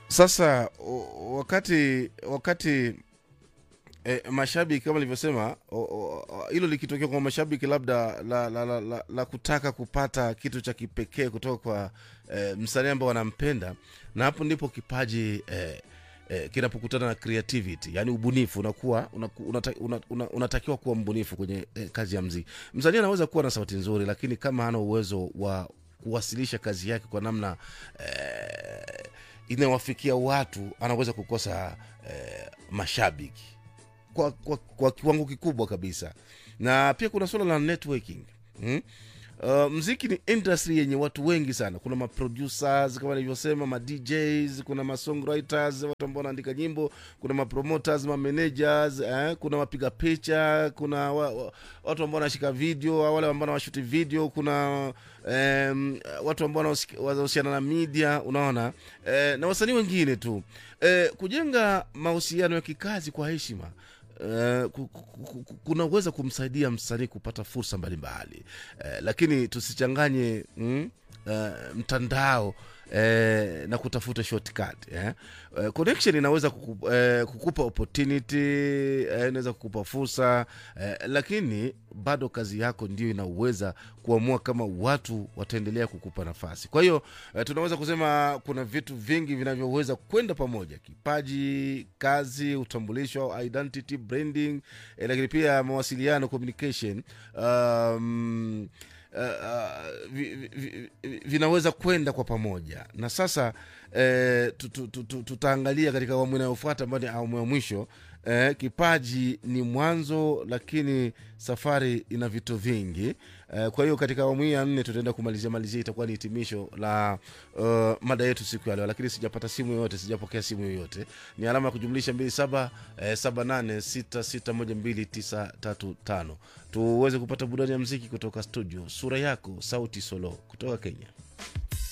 Sasa o- wakati wakati e, mashabiki kama nilivyosema o- o- o- hilo likitokea kwa mashabiki labda la, la, la, la, la kutaka kupata kitu cha kipekee kutoka kwa e, msanii ambao wanampenda na hapo ndipo kipaji e, e, kinapokutana na creativity yani ubunifu unakuwa unaku- unata, una, una, unatakiwa kuwa mbunifu kwenye e, kazi ya mziki msanii anaweza kuwa na sauti nzuri lakini kama hana uwezo wa kuwasilisha kazi yake kwa namna eh, inayowafikia watu anaweza kukosa eh, mashabiki kwa, kwa, kwa kiwango kikubwa kabisa na pia kuna suala la networking hmm? Uh, mziki ni industry yenye watu wengi sana kuna maproducers kama nilivyosema ma djs kuna masongwriters watu ambao wanaandika nyimbo kuna mapromoters mamanagers eh, kuna wapiga picha kuna wa, wa, watu ambao wanashika video au wale ambao wanashuti video kuna um, watu ambao wanahusik- wanahusiana na media unaona eh, na wasanii wengine tu eh, kujenga mahusiano ya kikazi kwa heshima Uh, ku- ku- ku- ku- kunaweza kumsaidia msanii kupata fursa mbalimbali uh, lakini tusichanganye mm, uh, mtandao Eh, na kutafuta shortcut eh. Uh, connection inaweza kuku, eh, kukupa opportunity eh, inaweza kukupa fursa eh, lakini bado kazi yako ndio inaweza kuamua kama watu wataendelea kukupa nafasi kwa hiyo eh, tunaweza kusema kuna vitu vingi vinavyoweza kwenda pamoja kipaji kazi utambulisho au identity branding eh, lakini pia mawasiliano communication um, uh, uh, vi, vi, vi, vinaweza kwenda kwa pamoja na sasa eh, tu- tu- tu- tu- tutaangalia katika awamu inayofuata ambayo ni awamu ya mwisho eh, kipaji ni mwanzo lakini safari ina vitu vingi eh, kwa hiyo katika awamu hii ya nne tutaenda kumalizia malizia itakuwa ni hitimisho la uh, mada yetu siku ya leo lakini sijapata simu yoyote sijapokea simu yoyote ni alama ya kujumlisha mbili saba eh, saba nane sita sita moja mbili tisa tatu tano tuweze kupata burudani ya mziki kutoka studio sura yako sauti solo kutoka kenya